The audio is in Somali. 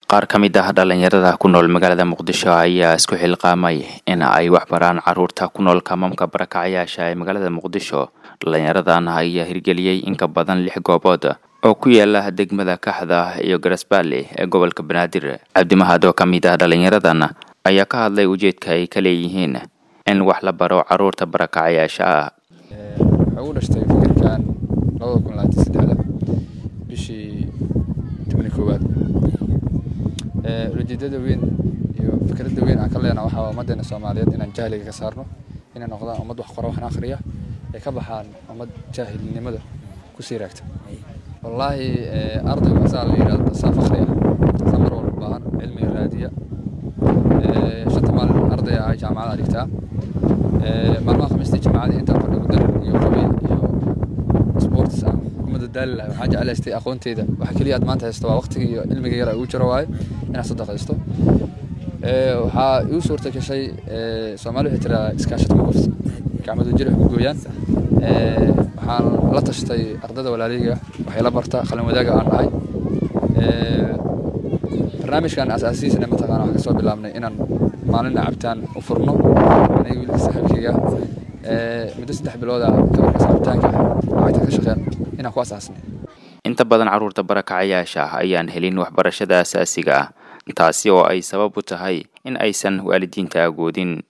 qaar ka mid ah dhalinyarada ku nool magaalada muqdisho ayaa isku xilqaamay in ay wax baraan caruurta ku nool kamamka barakacayaasha ee magaalada muqdisho dhalinyaradan ayaa hirgeliyey in ka badan lix goobood oo ku yaala degmada kaxda iyo garasbaale ee gobolka banaadir cabdimahad oo ka mid ah dhalinyaradan ayaa ka hadlay ujeedka ay ka leeyihiin in wax la baro caruurta barakacayaasha ah waxaa ugu dhashtay fikirkan labada kun labaatan saddexda bishii tobani koowaad ujeedada weyn iyo fikradda weyn aan ka leenaha waxaa ummaddeena soomaaliyeed inaan jahliga ka saarno inay noqdaan ummad wax qora waxna akhriya ay ka baxaan ummad jaahilnimada kusii raagta wallaahi ardaygu asaa la yidhahdo saaf akhriya saa mar walba baahan cilmiga raadiya shanta maalin arday ah jaamacada dhigtaa maalmaha khamiistii jaamacada intaan fadhigo dar iyo qabiil iyo sports aan kumada daali lahay waxaan jeclaystay aqoonteyda waxa keliya aad maanta haysto waa waqtiga iyo cilmiga yara ugu jiro waaye inaad sadaqaysto waxaa igu suurta gashay soomaali waxay tiraa iskaashad ku gurta gacmadu jir ku gooyaan waxaan la tashtay ardada walaalayga waxay la barta qalin wadaaga aan dhahay barnaamijkan asaasiisana mataqaana waxaan kasoo bilaabnay inaan maalina cabtaan u furno aniga wiilka saaxiibkayga muddo saddex bilooda gabarkaas cabitaanka lacagta ka shaqeen inaan ku asaasnay inta badan caruurta barakacayaasha ayaan helin waxbarashada asaasiga ah taasi oo ay sabab u tahay in aysan waalidiinta agoodin